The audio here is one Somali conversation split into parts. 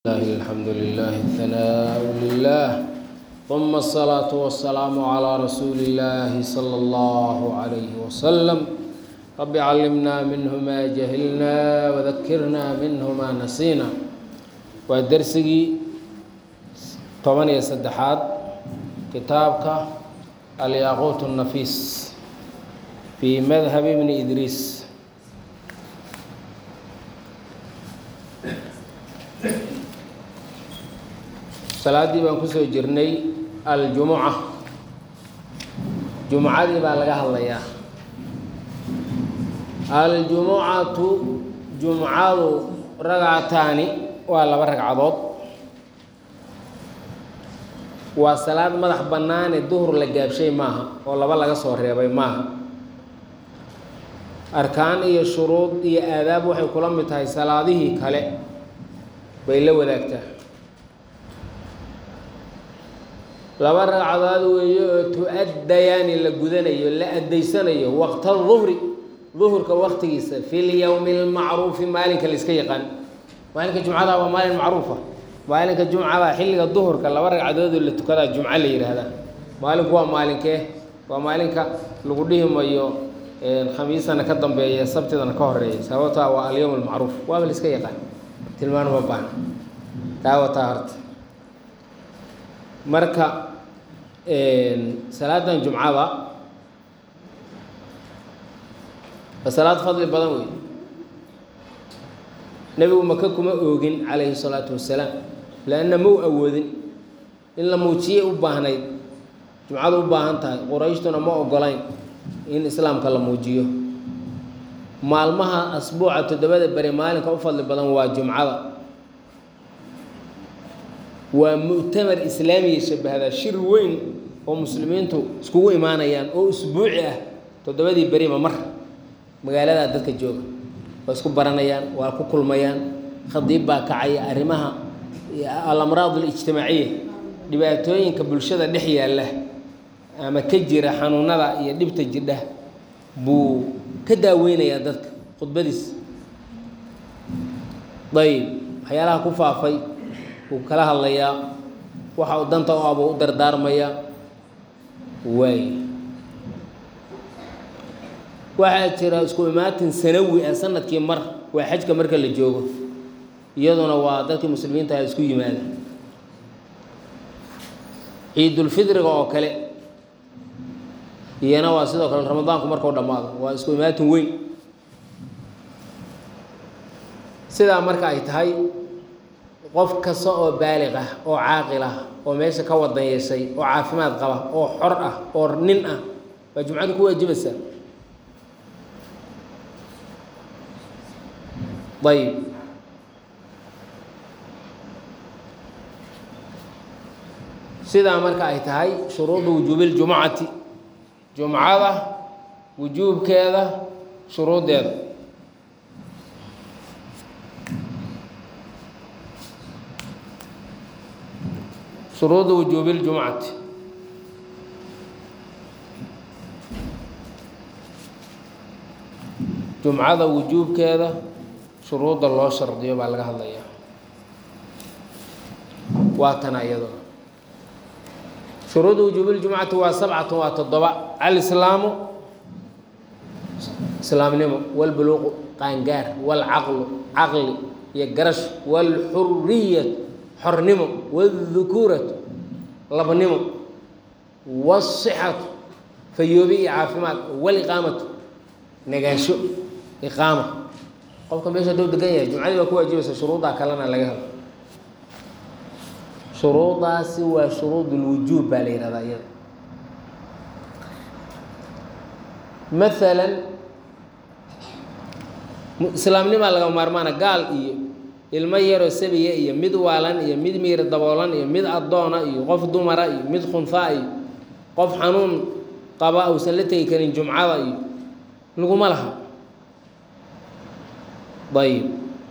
الله الحمد لله الثناء لله ثم الصلاة والسلام على رسول الله صلى الله عليه وسلم رب علمنا منه ما جهلنا وذكرنا منه ما نسينا ودرسي طبعا سدحات كتابك الياقوت النفيس في مذهب ابن إدريس salaaddii baan kusoo jirnay aljumuca jumucadii baa laga hadlayaa aljumucatu jumcadu ragcataani waa laba ragcadood waa salaad madax bannaane duhur la gaabshay maaha oo laba laga soo reebay maaha arkaan iyo shuruud iyo aadaab waxay kula mid tahay salaadihii kale bay la wadaagtaa laba ragcadood weeye oo tu-addayaani la gudanayo la addaysanayo waqta duhri duhurka waqtigiisa fi lyowmi lmacruufi maalinka la iska yaqaan maalinka jumcada waa maalin macruufa maalinka jumcada xilliga duhurka laba ragcadoodoo la tukadaa jumco la yidhaahdaa maalinku waa maalinkee waa maalinka lagu dhihi mayo khamiisana ka dambeeya sabtidana ka horeeya sababtaa waa alyowm almacruuf waaba la iska yaqaan tilmaan uma baahna taa wataa horta marka salaadan jumcada waa salaad fadli badan wey nebigu maka kuma oogin calayhi salaatu wasalaam leanna mau awoodin in la muujiyay u baahnayd jumcadu u baahan tahay qurayshtuna ma ogolayn in islaamka la muujiyo maalmaha asbuuca toddobada beri maalinka u fadli badan waa jumcada waa mu'tamar islaamiya shabahda shir weyn oo muslimiintu iskugu imaanayaan oo usbuuci ah toddobadii beriba mar magaaladaa dadka jooga waa isku baranayaan waa ku kulmayaan khadiib baa kacaya arrimaha alamraad alijtimaaciya dhibaatooyinka bulshada dhex yaalla ama ka jira xanuunada iyo dhibta jidha buu ka daaweynayaa dadka khudbadiis ayib waxyaalaha ku faafay wuu kala hadlayaa waxa uu danta u abuu u dardaarmaya waay waxaa jira isku imaatin sanawi ah sanadkii mar waa xajka marka la joogo iyaduna waa dadkii muslimiinta ah isku yimaada ciidulfidriga oo kale iyana waa sidoo kale ramadaanku markuu dhammaado waa isku imaatin weyn sidaa marka ay tahay qof kasta oo baaliq ah oo caaqil ah oo meesha ka wadan yeeshay oo caafimaad qaba oo xor ah oo nin ah waa jumcada ku waajibaysaa ayib sidaa marka ay tahay shuruudu wujuubiljumucati jumcada wujuubkeeda shuruuddeeda shuruudu wujuubi اljumcati jumcada wujuubkeeda shuruudda loo shardiyo baa laga hadlayaa waa tana iyaduna shuruudu wujuubi اljumcati waa sabcatu waa toddoba alislaamu islaamnimo walbuluuqu qaangaar walcaqlu caqli iyo garash walxuriyat xornimo wاdukuuratu labnimo wالصxatu fayoobi iyo caafimaad waliqaamatu nagaansho iqaama qofka meesha dhow degan yahay jumcadii baa ku waajibaysa shuruuddaa kalena laga helo shuruudaasi waa shuruud اlwujuub baa la yihahdaa iyada maala islaamnimaa laga maarmaana gaal iyo ilmo yaroo sabiya iyo mid waalan iyo mid miir daboolan iyo mid addoona iyo qof dumara iyo mid khunfaa iyo qof xanuun qaba uusan la tegi karin jumcada iyo laguma laha ayib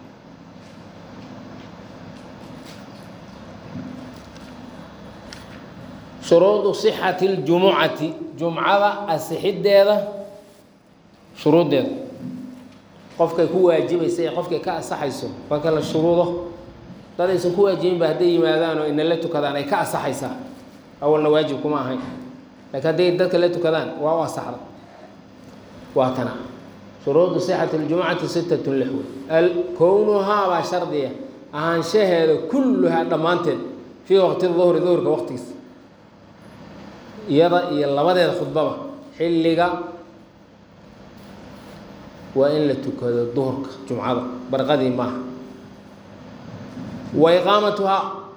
shuruudu sixati اljumucati jumcada asixiddeeda shuruuddeeda qofkay ku waajibaysa ee qofkay ka asaxayso waa kala shuruudo dad aysan ku waajibinba hadday yimaadaan oo ina la tukadaan ay ka asaxaysaa awalna waajib kuma ahayn laakiin hadday dadka la tukadaan waa u asaxda waa kana shuruudu sixati ljumcati sittatun lix wey kownuhaa baa shardiya ahaanshaheeda kulluhaa dhammaanteed fii waqti duhri duhurka waqtigiisa iyada iyo labadeeda khudbaba xilliga waa in la tukado duhurka jumcada barqadii maaha wa iqaamatuhaa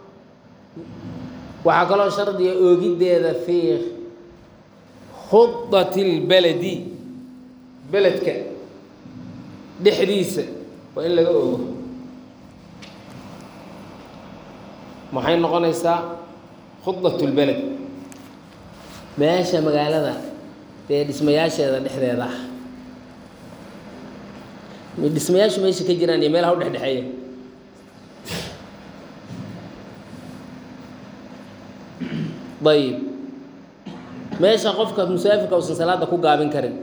waxaa kaloo shardiga oogiddeeda fii khudati اlbeledi beledka dhexdiisa waa in laga ogo maxay noqonaysaa khudat اlbeled meesha magaalada dee dhismayaasheeda dhexdeeda ah dhismayaashu meesha ka jiraan iyo meelaha u dhexdhexeeya ayib meesha qofka musaafirka uusan salaada ku gaabin karin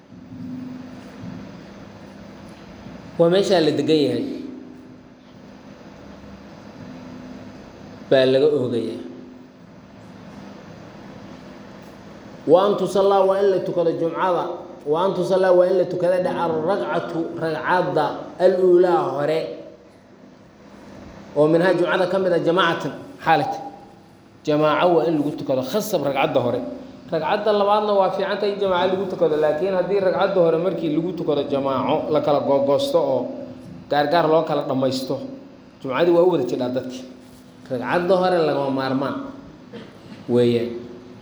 waa meeshaa la degan yahay baa laga oogaya wa an tusallaa waa in la tukado jumcada wa an tusallaa waa in la tukada dhaca ragcatu ragcadda aluulaa hore oo minhaa jumcada ka mid a jamaacatan xaalat jamaaco waa in lagu tukado khasab ragcadda hore ragcadda labaadna waa fiicanta in jamaaco lagu tukado laakiin haddii ragcadda hore markii lagu tukado jamaaco la kala googoosto oo gaargaar loo kala dhammaysto jumcadii waa u wada jidhaa dadki ragcadda hore lagama maarmaan weeyaan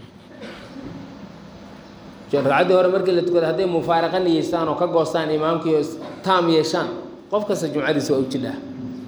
ragcaddii hore markii la tukado hadday mufaaraqa niyeystaan oo ka goostaan imaamkii oo taam yeeshaan qof kasta jumcadiisa waa u jidhaa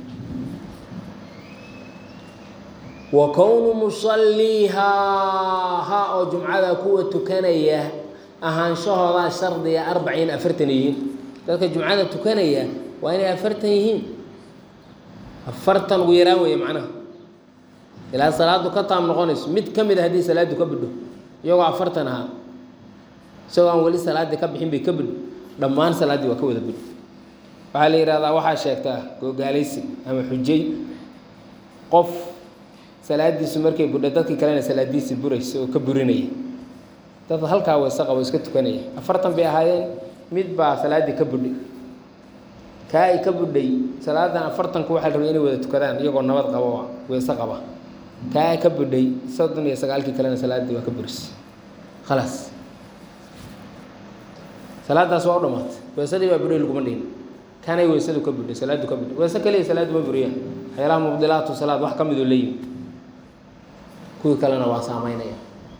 wa kownu musalliihaa ha oo jumcada kuwa tukanaya ahaanshahoodaa shardiga arbaciin afartan yihiin dadka jumcada tukanaya waa inay afartan yihiin afartan ugu yaraan weeye macnaha ilaa salaadu ka taam noqonayso mid ka mid a haddii salaadu ka bidho iyagoo afartan ahaa isagoo aan weli salaaddii ka bixin bay ka bidho dhammaan salaaddii waa ka wada bidho waxaa la yidhahdaa waxaa sheegtaa googaalaysi ama xujay qof salaadiisu markay budho dadkii kalena salaadiisi buraysa oo ka burinaya dad halkaa weyse qabo iska tukanaya afartan bay ahaayeen mid baa salaaddii ka budhay kaa ay ka budhay salaadan afartanku waxaa rabay inay wada tukadaan iyagoo nabad qabo weyse qaba kaa ay ka budhay soddon iyo sagaalkii kalena salaaddii waa ka burisay khalaas salaadaas waa u dhamaatay weysadii baa budhay laguma dhihin kanay weysadu ka budhay salaaddu ka budhay weyse kaliya salaaddu ma buriyaan waxyaalaha mubdilaatu salaad wax ka midoo leeyihi kuwii kalena waa saameynaya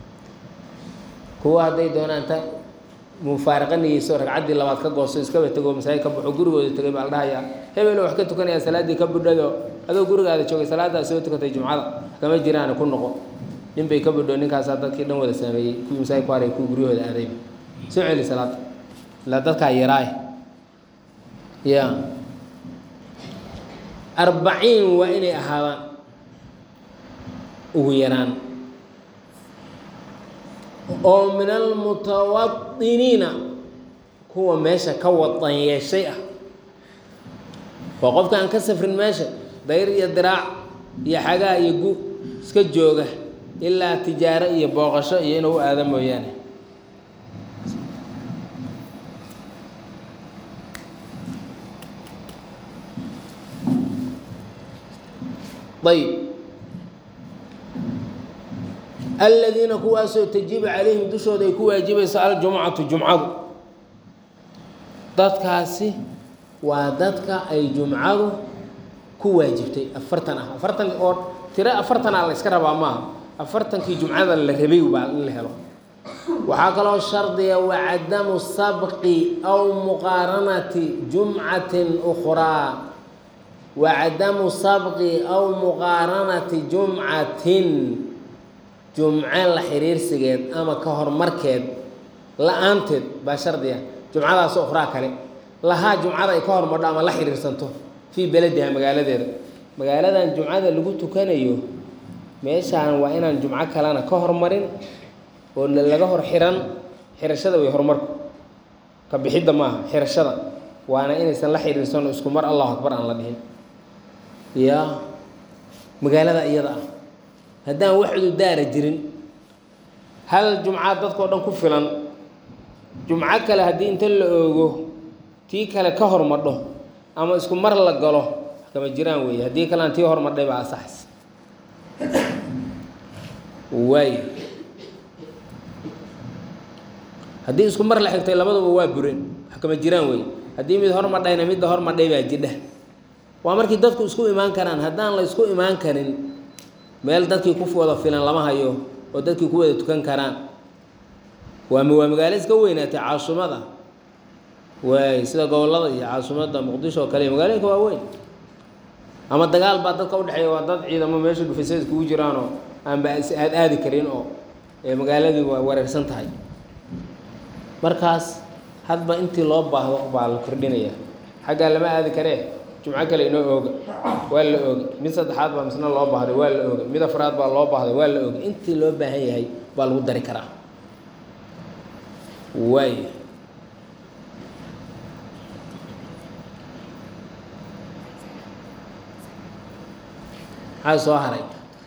kuwa hadday doonaan ta mufaaraqa niyeyso ragcaddii labaad ka goosto iskaba tego masaajid ka baxo gurigooda tegay baa la dhahayaa hebelo wax ka tukanaya salaaddii ka budhado adoo gurigaada joogay salaaddaa soo tukatay jumcada kama jiraan ku noqo nin bay ka budho ninkaasaa dadkii dhan wada saameeyey kuwii masaajid ku haray kuwii guryahooda aadayba soo celi salaada ilaa dadkaa yaraay ya arbaciin waa inay ahaadaan ugu yaraan oo min almutawadiniina kuwa meesha ka wadan yeeshay ah waa qofka aan ka safrin meesha dayr iyo diraac iyo xagaa iyo gu iska jooga ilaa tijaaro iyo booqasho iyo inuu u aado mooyaane ayb aladiina kuwaasoo tajibu calayhim dushooda ay ku waajibayso aljumcatu jumcadu dadkaasi waa dadka ay jumcadu ku waajibtay afartan ah afartan oo tiro afartanaa la yska rabaa maaha afartankii jumcada la rabay baa in la helo waxaa kaloo shardiga wacadamu sabqi aw muqaaranati jumcatin ukhraa wacadamu sabqi aw muqaaranati jumcatin jumce la xiriirsigeed ama ka horumarkeed la-aanteed baa shardiga jumcadaas ukhraa kale lahaa jumcada ay ka hormadho ama la xiriirsanto fii belediha magaaladeeda magaaladan jumcada lagu tukanayo meeshaan waa inaan jumco kalena ka hormarin oo laga hor xiran xirashada wey horumarku ka bixidda maaha xirashada waana inaysan la xiriirsan isku mar allahu akbar aan la dhihin ya magaalada iyada ah haddaan wax cududaara jirin hal jumca dadkao dhan ku filan jumco kale haddii inta la oogo tii kale ka hormadho ama isku mar la galo kama jiraan weeye haddii kalean tii hormadhay baa asaxaysa waay haddii isku mar la xigtay labaduba waa bureen wax kama jiraan weeye haddii mid hormadhayna midda hormadhay baa jidha waa markii dadku isku imaan karaan haddaan la isku imaan karin meel dadkii ku wada filan lama hayo oo dadkii ku wada tukan karaan waa waa magaalo iska weynaatay caasumada waay sida gobollada iyo caasimadda muqdisho oo kale iyo magaalooyinka waa weyn ama dagaal baa dadka udhexeeya waa dad ciidamo meesha dhufaysa iskugu jiraanoo aanba aad aadi karin oo magaaladii waa wareersan tahay markaas hadba intii loo baahdo baa la kordhinaya xaggaa lama aadi karee jumco kale inoo ooga waa la ooga mid saddexaad baa misna loo baahday waa la ooga mid afraad baa loo baahday waa la ooga intii loo baahan yahay baa lagu dari karaa waay maxaa soo haray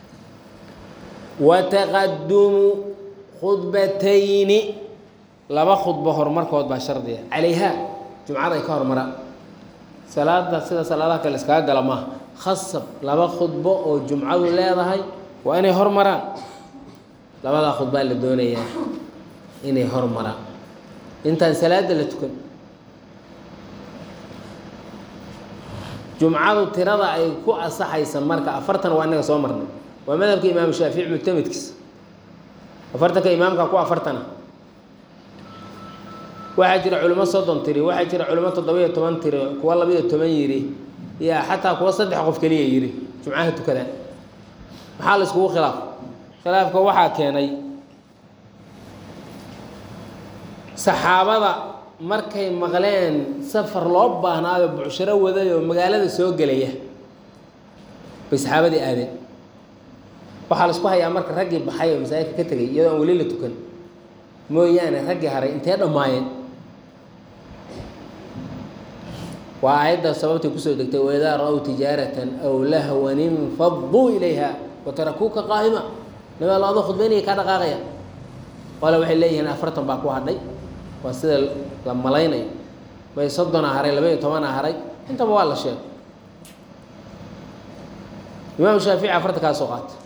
wataqadumu khudbatayni laba khudbo horumarkood baa shardiga calayha jumcada ay ka hormaraan salaada sida salaadaha kale iskaga gala maaha khasab laba khudbo oo jumcadu leedahay waa inay hormaraan labadaa khudbaa la doonayaa inay hormaraan intaan salaada la tukan jumcadu tirada ay ku asaxaysa marka afartan waa inaga soo marnay waa madhabka imaamu shaafici muctamedkiisa afartanka imaamka ku afartana waxaa jira culimo soddon tiri waxaa jira culimo toddoba-iyo toban tiri kuwa laba-iyo toban yidhi yaa xataa kuwa saddex qof keliya yidhi jumcaha tukadaan maxaa la iskugu khilaaf khilaafka waxaa keenay saxaabada markay maqleen safar loo baahnaayo bucsharo waday oo magaalada soo gelaya bay saxaabadii aadeen waxaa la isku hayaa marka raggii baxay oo masaajidka ka tegay iyadoo aan weli la tukan mooyaane raggii haray intee dhammaayeen waa aayadda sababtay kusoo degtay waidaa ra-w tijaaratan aw lahwan infaduu ilayha watarakuuka qaa'ima nabaa la adoo khudbaynaya kaa dhaqaaqaya qole waxay leeyihiin afartan baa ku hadhay waa sida la malaynayo may soddona haray laba-iyo tobana haray intaba waa la sheegay imaam shaafici afartan kaa soo qaatay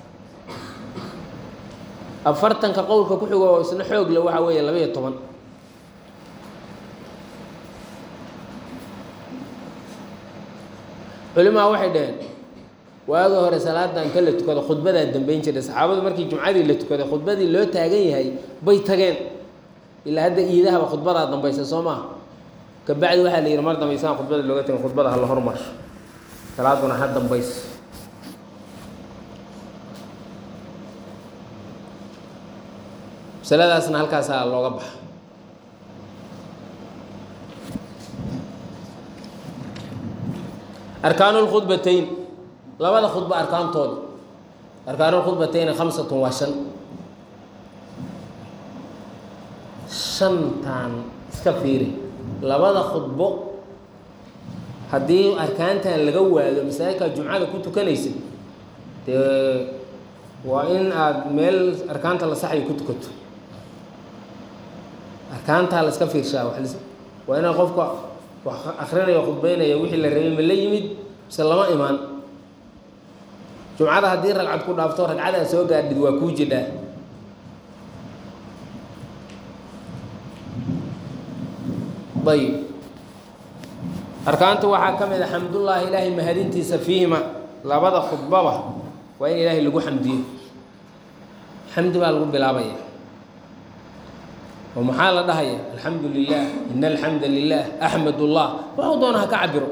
afartanka qowlka ku xigo oo isna xoog le waxa weeye laba-iyo toban culimaa waxay dhaheen waagi hore salaada inta la tukado khudbadaa dambeyn jiray saxaabadu markii jumcadii la tukaday khudbadii loo taagan yahay bay tageen ilaa hadda iidahaba khudbadaa dambaysa soo maaha kabacdi waxaa la yidhi mar dambaysaan khudbada looga tegin khudbada hala hormarsho salaaduna ha dambayso masaladaasna halkaasaa looga baxa arkaanu lkhudbatayn labada khudbo arkaantooda arkaanu lkhudbatayni khamsatun waa shan shantan iska fiiri labada khudbo haddii arkaantan laga waado masaajidkaa jumcada ku tukanaysid dee waa in aada meel arkaanta la saxayo ku tukato arkaantaa la iska fiirshaa waa inaa qofka wax akrinaya khudbeynaya wixii la rabay ma la yimid mise lama imaan jumcada haddii ragcad ku dhaafto ragcadaa soo gaadhid waa kuu jidhaa ayib arkaanta waxaa ka mid a xamdullaahi ilaahay mahadintiisa fiihima labada khudbaba waa in ilaahay lagu xamdiyo xamdi baa lagu bilaabaya oo maxaa la dhahaya alxamdu lilah in alxamda lilah axmed ullah waxuu doona ha ka cabiro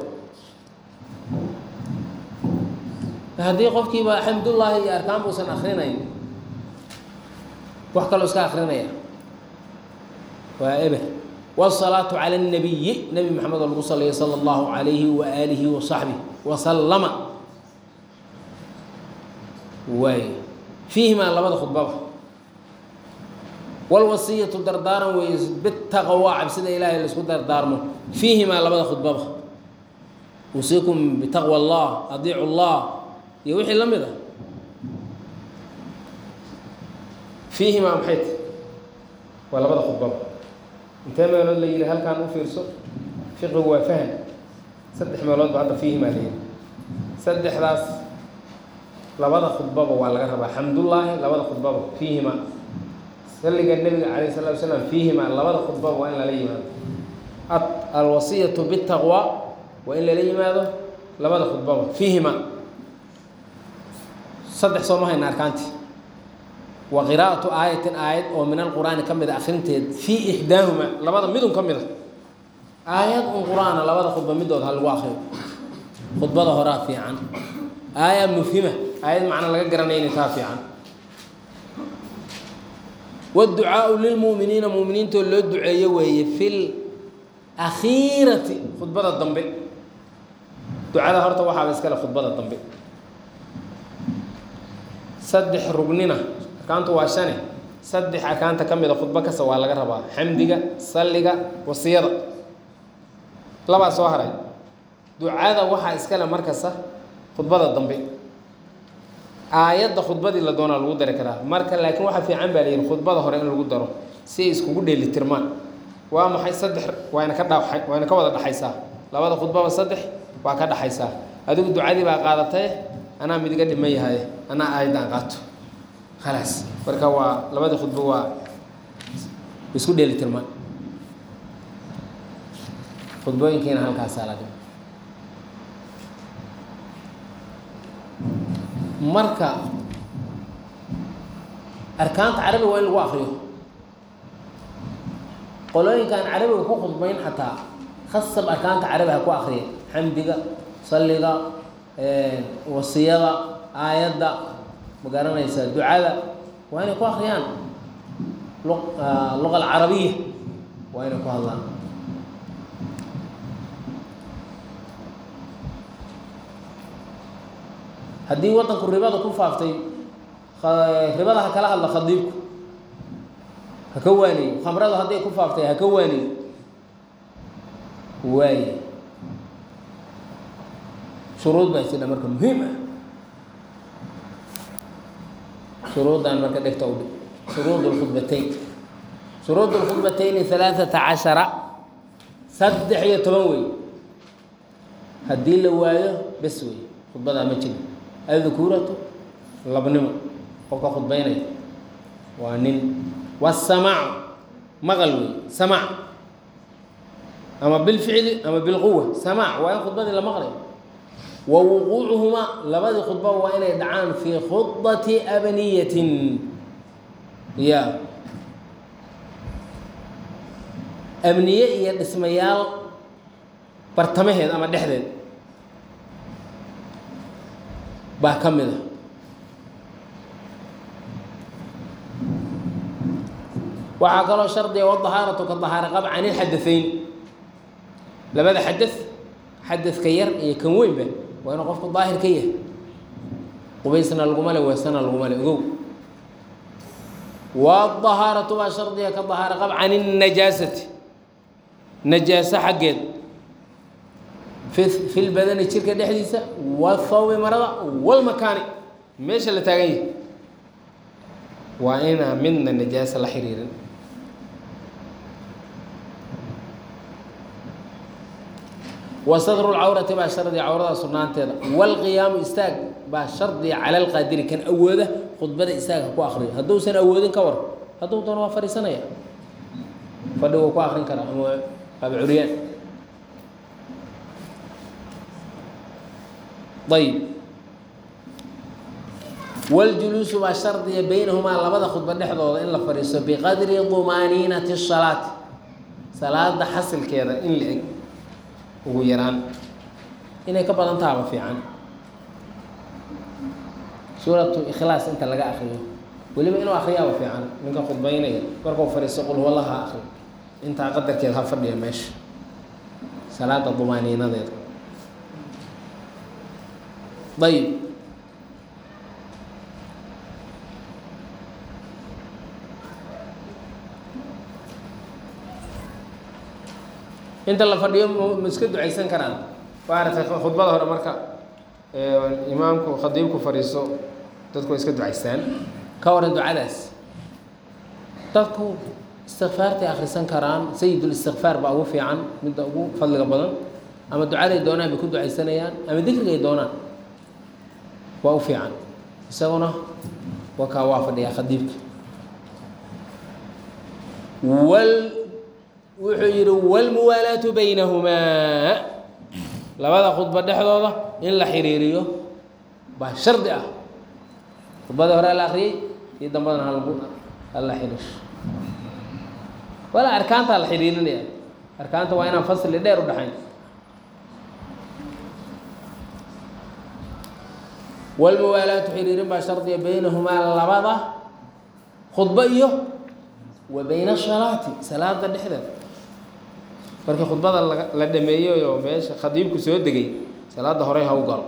haddii qofkiiba xamdullaahi iyo arkaan buusan akrinayn wax kaloo iska akrinaya waa eber wالصلاaة عlى النabiyi nebi mxamed oo lagu saliyo salى اllahu عalayhi وaalihi وaصaxbih وaslama waay fiihimaa labada khudbaba wاlwasiyatu dardaaran weeye bitaqwa cabsida ilaahay laisku dardaarmo fiihimaa labada khudbaba usiikum bitaqwى اllah adiicu اllah iyo wixii la mid a fiihimaa maxay tahy waa labada khudbaba intee meelood la yidhi halkaan u fiirso fiqigu waa faham saddex meelood ba hadda fiihimaa la yidhi saddexdaas labada khudbaba waa laga rabaa xamdullaahi labada khudbaba fiihimaa salliga nebiga calayh salatu wasalaam fiihimaa labada khudbaba waa in lala yimaado alwasiyatu bitaqwa waa in lala yimaado labada khudbaba fiihimaa saddex soo ma hayna arkaantii wa qiraa'atu aayatin aayad oo min alqur'aani ka mid a akrinteed fii ixdaahuma labada midun ka mid a aayad un qur-aana labada khudba midood ha lagu akriyo khudbada horaa fiican aaya mufhima aayad macna laga garanaya inay taa fiican wاducaaءu lilmuuminiina muuminiintoo loo duceeyo weeye fi lakhiirati khudbada dambe ducada horta waxaaba iskale khudbada dambe saddex rugnina arkaantu waa shane saddex arkaanta ka mida khudbo kasta waa laga rabaa xamdiga salliga wasiyada labaa soo haray ducada waxaa iskale markasta khudbada dambe aayadda khudbadii la doonaa lagu dari karaa marka laakiin waxaa fiican baa layidhi khudbada hore in lagu daro si ay iskugu dheelitirmaan waa maxay saddex waayna ka dha waayna ka wada dhaxaysaa labada khudbaba saddex waa ka dhaxaysaa adigu ducadii baa qaadatay anaa midiga dhiman yahay anaa aayaddan qaato khalaas marka waa labadii khudbo waa isku dheelitirmaan khudbooyinkiina halkaasaa la dhima marka arkaanta carabiga waa in lagu akriyo qolooyinkaan carabiga ku khudbayn xataa khasab arkaanta carabi ha ku akriya xamdiga salliga wasiyada aayadda ma garanaysaa ducada waa inay ku akriyaan luqa alcarabiya waa inay ku hadlaan haddii waddanku ribada ku faaftay ribada ha kala hadla khadiibku ha ka waaniyo khamrada hadday ku faaftay ha ka waaniyo waaye shuruud baa jidha marka muhiim ah shuruuddan marka dhegta u dhig shuruud lkhudbatayn shuruud lkhudbatayni halaaثata cashara saddex iyo toban wey haddii la waayo bes wey khudbadaa ma jiro adkuuratu labnimo qofka khudbaynaya waa nin wasamaacu maqal wey samaac ama bilficli ama bilquwa samaac waa in khudbadii la maqlay wa wuquucuhumaa labadii khudba waa inay dhacaan fii khudati abniyatin ya abniye iyo dhismayaal bartamaheed ama dhexdeed baa ka mid a waxaa kaloo shardiga wadahaaratu ka dahaara qab can ilxadaثayn labada xadad xadadka yar iyo kan weynba waa inuu qofku daahir ka yahay qubaysna laguma le weesana laguma le ogow wadahaaratu baa shardiga ka dahaara qab can الnajaasati najaaso xaggeed fi lbadani jirka dhexdiisa wahawbi marada walmakaani meesha la taagan yahay waa inaa midna najaaso la xiriirin wa sadru lcawrati baa shardiga cawrada sugnaanteeda waalqiyaamu istaag baa shardiga cala lqaadiri kan awooda khudbada istaagha ku akriyo hadduusan awoodin ka war hadduu doono waa fadhiisanaya fadhi wuu ku akrin karaa ama qaab curyaan ayb waljuluusu baa shardiga baynahumaa labada khudba dhexdooda in la fadhiisto biqadri dumaaniinati salaati salaada xasilkeeda in la eg ugu yaraan inay ka badan tahaba fiican suuratu ikhlaas inta laga akriyo weliba inuu akriyaaba fiican ninka khudbaynaya markuu fadhiisto qul huwallaha akri intaa qadarkeed ha fadhiya meesha salaada dumaaniinadeeda ayb inta la fadhiyo ma iska ducaysan karaan maaragtay khudbada hore marka imaamku khadiibku fadhiiso dadku way iska ducaystaan ka waran ducadaas dadku istikfaartay akhrisan karaan sayidul istikfaar baa ugu fiican midda ugu fadliga badan ama ducaday doonaan bay ku ducaysanayaan ama dikrigay doonaan waa u fiican isaguna waa kaa waa fadhiyaa khadiibka wal wuxuu yidhi wاlmuwaalaatu baynahumaa labada khudba dhexdooda in la xiriiriyo baa shardi ah khudbadii hore la akriyey iyo dambadana halagu hala xiriirsho walaa arkaantaa la xiriirinaya arkaanta waa inaan fasli dheer u dhexayn wاlmuwaalaatu xiriirin baa shardiya baynahumaa labada khudbo iyo wa bayna asalaati salaada dhexdeeda markii khudbada la dhameeyey oo meesha khadiibku soo degay salaada horey ha u galo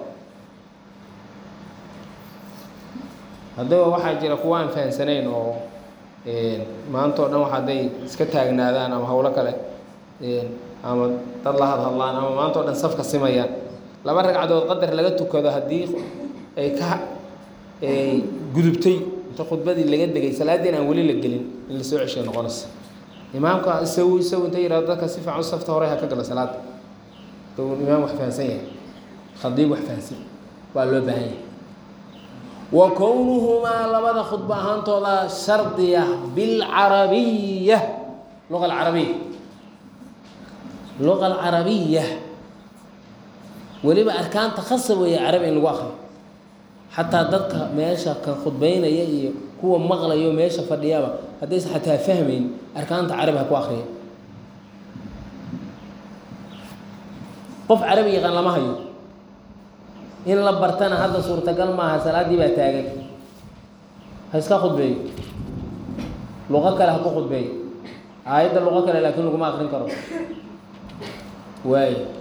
haddaba waxaa jira kuwa aan fahansanayn oo maanta o dhan wax hadday iska taagnaadaan ama howlo kale ama dad la hadhadlaan ama maanta o dhan safka simayaan laba ragcadood qadar laga tukado haddii ay ka gudubtay inta khudbadii laga degay salaaddii aan weli la gelin in la soo ceshay noqonaysa imaamka isagu isagu inta yihahdo dadka si fiican u safta hore ha ka galo salaada duu imaam wax fahansan yahay khadiib wax fahansan waa loo baahan yahay wa kownuhumaa labada khudbo ahaantooda shardiya bilcarabiya luqa alcarabiya luqa alcarabiya weliba arkaanta khasa weeye carabi in lagu akriyo xataa dadka meesha ka khudbeynaya iyo kuwa maqlayo meesha fadhiyaba haddaysa xataa fahmayn arkaanta carabi ha ku akriya qof carabi yaqaan lama hayo in la bartana hadda suurtagal maaha salaaddii baa taagan ha iska khudbeeyo luqo kale ha ku khudbeeyo aayadda luqo kale laakiin laguma akrin karo waayo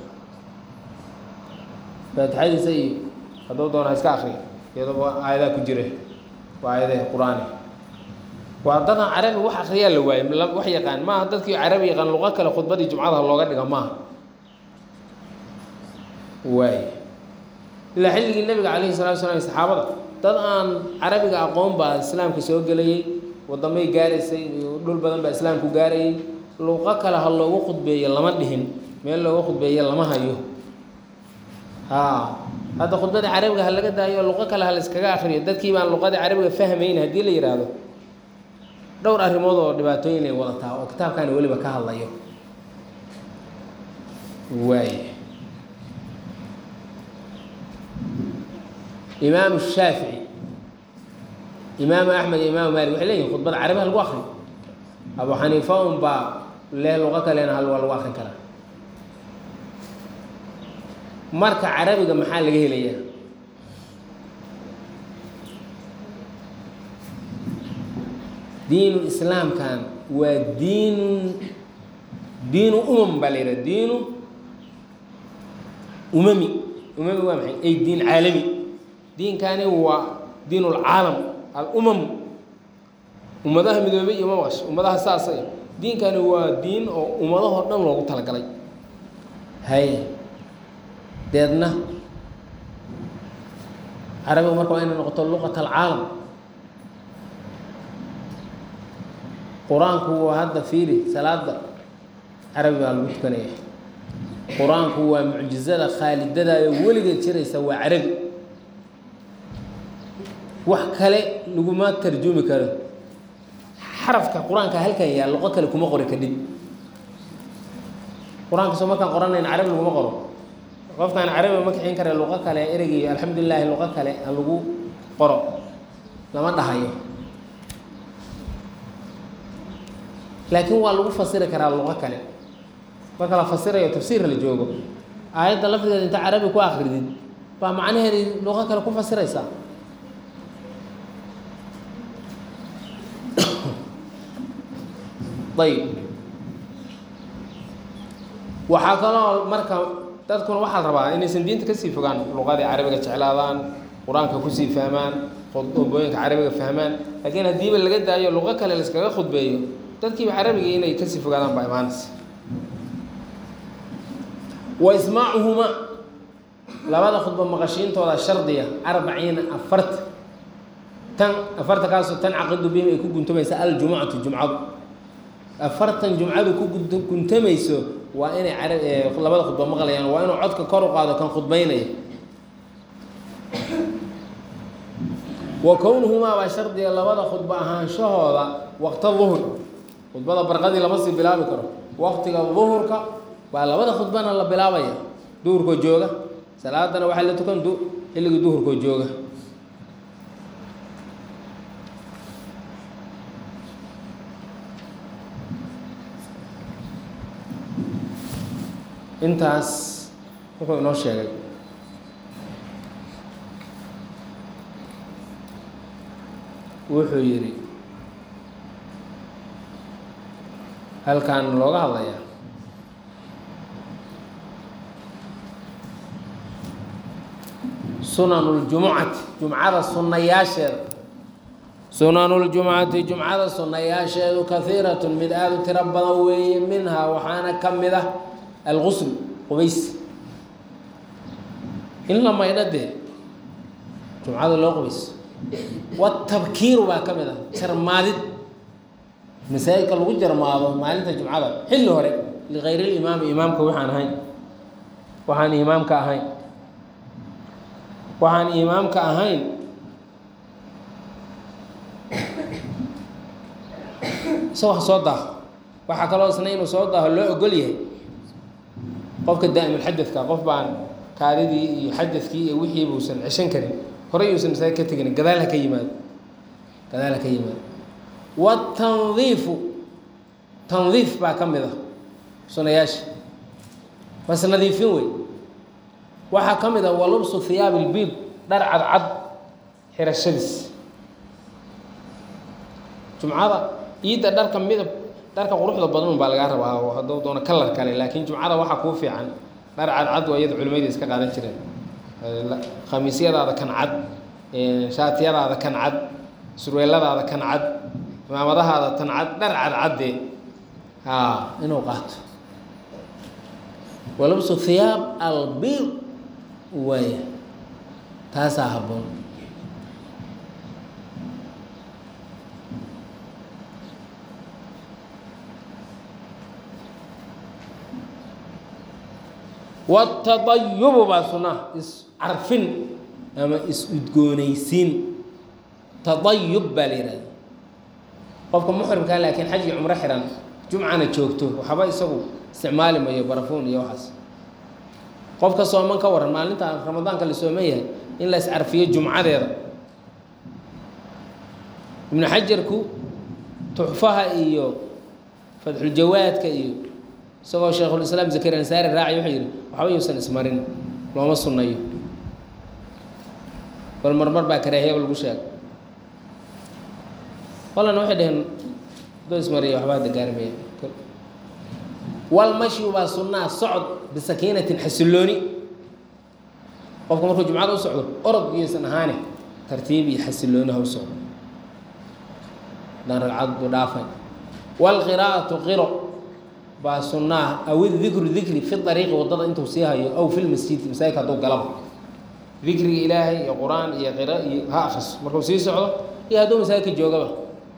faatixadiisa iyo hadduu doona ha iska akriya iyadoo aayadaa ku jira waa aayadaha qur-aani waa dadan carabi wax akriyaa la waaye wax yaqaan maaha dadkii carabi yaqaan luqo kale khudbadii jumcadaha looga dhiga maaha waay ilaa xilligii nabiga calayhi salatu slam saxaabada dad aan carabiga aqoon baa islaamka soo gelayay wadamay gaaraysay iyo dhul badan baa islaamku gaarayay luqo kale ha loogu khudbeeyo lama dhihin meel looga khudbeeyo lama hayo ha hadda khudbadii carabiga ha laga daayo luqo kale ha la iskaga akriyo dadkii baan luqadii carabiga fahmayn haddii la yidhaahdo dhowr arrimood oo dhibaatooyin ay wadataa oo kitaabkaani weliba ka hadlayo waay imaamu shaafici imaamu axmed iyo imaamu maalik waxay leeyihin khudbada carabi ha lagu akriyo abu xaniifa un baa leh luqo kalena hal waa lagu akrin karaa marka carabiga maxaa laga helayaa diinu islaamkan waa diinu diinu umam baa la yidhaha diinu umami umami waa maxay ay diin caalami diinkani waa diin ulcaalam alumam ummadaha midoobey iyo ma maqasho ummadaha saasa diinkani waa diin oo ummadahoo dhan loogu talagalay hay deedna carabiga marka waa inay noqoto luqat alcaalam qur-aanku waa hadda fiiri salaada carabi baa lagu tukanaya qur-aanku waa mucjizada khaalidadayo weligeed jiraysa waa carabi wax kale laguma tarjumi karo xarafka qur-aanka halkan yaal luqo kale kuma qori kadhib qur-aanka soo markaan qoranayn carabi laguma qoro qofkaan carabi ma kixin kare luqo kale ereygii alxamdulilahi luqo kale aan lagu qoro lama dhahayo laakiin waa lagu fasiri karaa luqo kale marka la fasirayo tafsiir la joogo aayadda lafdigeeda inta carabi ku akridid baa macnaheedi luqo kale ku fasiraysaa ayb waxaa kaloo marka dadkuna waxaa la rabaa inaysan diinta kasii fogaan luqadii carabiga jeclaadaan qur-aanka kusii fahmaan khudbooyinka carabiga fahmaan laakiin haddiiba laga daayo luqo kale laiskaga khudbeeyo dadkiiba carabiga inay kasii fogaadaan baa imaanaysa wa ismaacuhuma labada khudba maqashiintooda shardiya arbaciina afarta tan afartankaaso tan caqidu bihim ay ku guntamaysa aljumucatu jumcadu afartan jumcadu ku guntamayso waa inay a labada khudba maqlayaan waa inuu codka kor u qaado kan khudbaynaya wa kownuhumaa baa shardiga labada khudba ahaanshahooda waqta duhur khudbada barqadii lama sii bilaabi karo waqtiga duhurka baa labada khudbana la bilaabaya duhurkoo jooga salaadana waxaa la tukan xilligii duhurkoo jooga intaas wuxuu inoo sheegay wuxuu yidhi halkan looga hadlayaa sunanuljumucati jumcada sunnayaasheeda sunanuljumcati jumcada sunnayaasheedu kahiiratun mid aada u tiro badan weeye minhaa waxaana ka mid ah algusl qubays in la maydho dee jumcada loo qubayso watabkiiru baa ka mid ah jarmaadid masaajidka lagu jarmaado maalinta jumcada xilli hore ligayr limaami imaamka waxaan ahayn waxaan imaamka ahayn waxaan imaamka ahayn isagoo soo daaho waxaa kaloo isna inuu soo daaho loo ogol yahay qofka daa'imulxadadka qof baan kaadidii iyo xadadkii iyo wixii buusan ceshan karin horey uusan masaajid ka tegin gadaal ha ka yimaado gadaal ha ka yimaado watandiifu tandiif baa ka mid ah sunayaasha bas nadiifin wey waxaa ka mid ah walubsu hiyaab ilbiid dhar cadcad xirashadiis jumcada iidda dharka midab dharka quruxda badan un baa lagaa rabaa oo hadduu doono kalar kale laakiin jumcada waxaa kuu fiican dhar cadcad waa iyada culimayda iska qaadan jireen khamiisyadaada kan cad shaatiyadaada kan cad surweeladaada kan cad cimaamadahaada tan cad dhar cadcadde haa inuu qaato walabsu hiyaab albiid waaya taasaa habboon watadayubu baa sunnaha iscarfin ama is-udgoonaysiin tadayub baa la yihahda qofka muxrimkaa laakiin xaj iyo cumro xiran jumcana joogto waxba isagu isticmaali mayo barafuun iyo waxaas qofka sooman ka waran maalinta ramadaanka la sooman yahay in la iscarfiyo jumcadeeda ibnu xajarku tuxfaha iyo fatxuljawaadka iyo isagoo shaykhulislaam zakariya ansaari raaci wuxuu yidhi waxba yuusan ismarin looma sunnayo bal marmar baa karaahiyaba lagu sheega qolana waxay dhaheen doo ismariya waxbaa dagaaramaya walmashyu baa sunnaa socod bisakiinatin xasillooni qofka markuu jumcada u socdo orod iyaysan ahaane tartiib iyo xasillooni ha u socdo daan ragcad buu dhaafay waalqiraa'atu qiro baa sunnaa aw idikru dikri fi ariiqi waddada intuu sii hayo aw fi lmasjidi masaajidka hadduu galaba dikriga ilaahay iyo qur-aan iyo qiro iyo ha akriso markuu sii socdo iyo hadduu masaajidka joogaba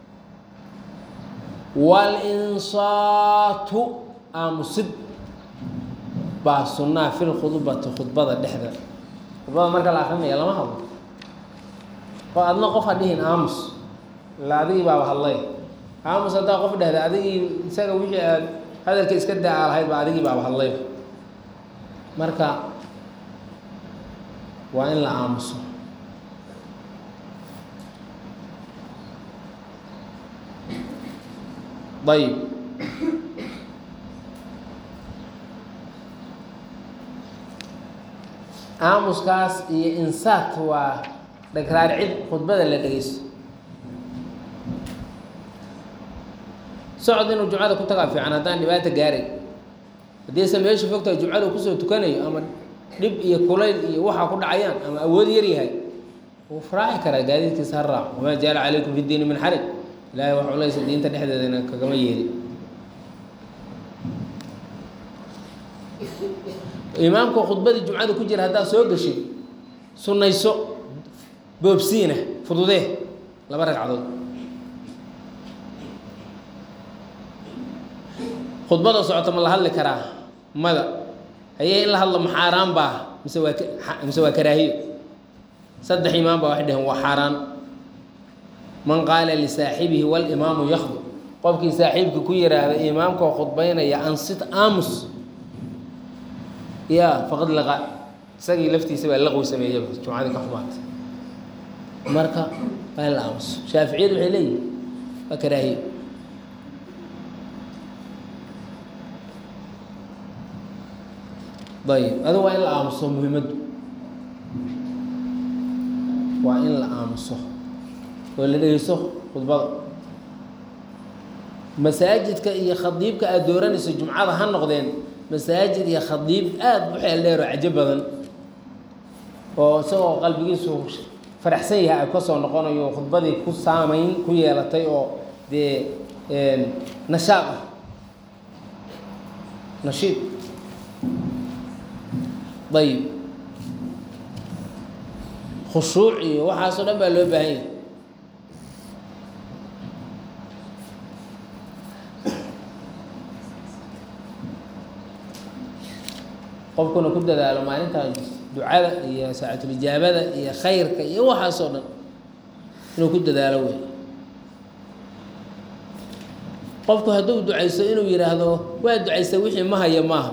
walinsaatu aamusid baa sunnaa fi lkhudbati khudbada dhexda khudbada marka la akrinaya lama hadlo oo adna qof ha dhihin aamus ila adigii baaba hadlay aamus haddaa qof dhehda adigii isaga wixii aad hadalka iska daa lahayd ba adigii baaba hadlayba marka waa in la aamuso ayib aamuskaas iyo insaat waa dhagraarcid khudbada la dhegeysto socod inuu jumcada ku tagaa fiican haddaan dhibaata gaaray haddiise meesha fogtahay jumcada kusoo tukanayo ama dhib iyo kulayl iyo waxaa ku dhacayaan ama awood yar yahay wuu faraaci karaa gaadiidkiisa ha raaco wamaa jaala calaykum fi diini min xaraj ilaahay wax culaysa diinta dhexdeedana kagama yeeli imaamka khudbadii jumcada ku jira haddaad soo gashay sunnayso boobsiina fududee laba ragcadood khudbada socota ma la hadli karaa mada hayee in la hadlo ma xaaraan baa mise waa mise waa karaahiyo saddex imaam baa waxay dhaheen waa xaaraan man qaala lisaaxibihi walimaamu yakdu qofkii saaxiibka ku yiraahda imaamkoo khudbaynaya ansit aamus ya faqad laqa isagii laftiisa baa laqwi sameeyaba jumcadii ka xumaatay marka waa in la aamuso shaaficiyadu waxay leeyihin waa karaahiyo ayib adigu waa in la aamuso muhiimaddu waa in la aamuso oo la dhegeyso khudbada masaajidka iyo khadiibka aada dooranayso jumcada ha noqdeen masaajid iyo khadiib aada u xeel dheer oo cajo badan oo isagoo qalbigiisu faraxsan yahay ay kasoo noqonayo khudbadii ku saameyn ku yeelatay oo dee nashaaq ah nashiid ayib khushuuc iyo waxaasoo dhan baa loo baahan yahay qofkuna ku dadaalo maalintaa ducada iyo saacatulijaabada iyo khayrka iyo waxaasoo dhan inuu ku dadaalo wey qofku hadduu ducayso inuu yidhaahdo waa ducaysta wixii ma haya maaha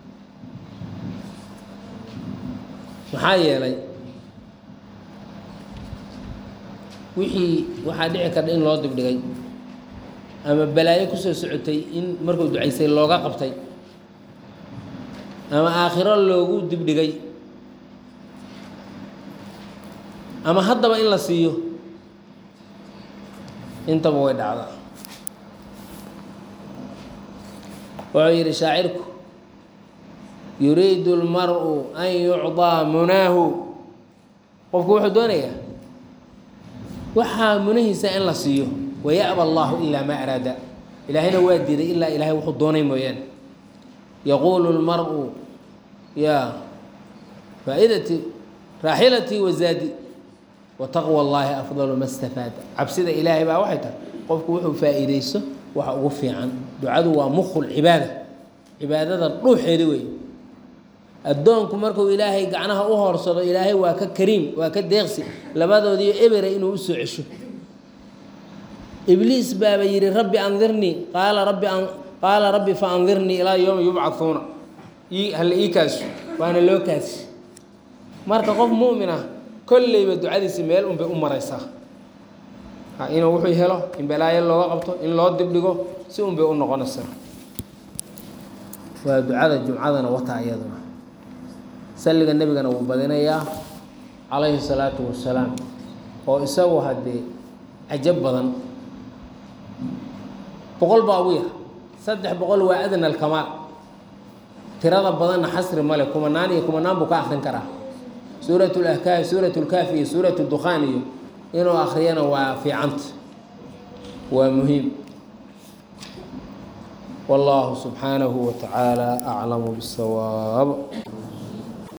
maxaa yeelay wixii waxaa dhici karta in loo dibdhigay ama balaayo kusoo socotay in markuu ducaysay looga qabtay ama aakhiro loogu dibdhigay ama haddaba in la siiyo intaba way dhacdaa wuxuu yidhi shaacirku yuriidu اlmar'u an yucطىa munaahu qofku wuxuu doonayaa waxaa munahiisa in la siiyo waya'ba allahu ilaa maa araada ilaahayna waa diiday ilaa ilaahay wuxuu doonay mooyaane yaquulu اlmar'u ya faaidati raaxilatii wazaadi wataqwى اllahi afdalu ma stafaada cabsida ilaahay baa waxay tahay qofku wuxuu faa'iideyso waxa ugu fiican ducadu waa mukul cibaada cibaadada dhuuxeeda wey addoonku markuu ilaahay gacnaha u hoorsado ilaahay waa ka kariim waa ka deeqsi labadoodiiyo ebera inuu usoo cesho ibliis baaba yidhi rabbi andirnii qaala rabbi qaala rabbi fa andirnii ilaa yowma yubcahuuna ii hala ii kaaso waana loo kaasi marka qof mu'min ah kolleyba ducadiisi meel unbay u maraysaa inuu wuxuu helo in balaayo looga qabto in loo dibdhigo si unbay u noqonaysaa waa ducada jumcadana wataa iyaduna salliga nebigana wuu badinayaa calayhi salaatu wasalaam oo isagu haddee cajab badan boqol baa ugu yar saddex boqol waa adna alkamaal tirada badanna xasri male kumanaan iyo kumanaan buu ka akrin karaa suurat lahkaaf suurat lkaafi iyo suurat dukhaan iyo inuu akriyana waa fiicanta waa muhiim والله سبحانه وتعالى أعلم بالصواب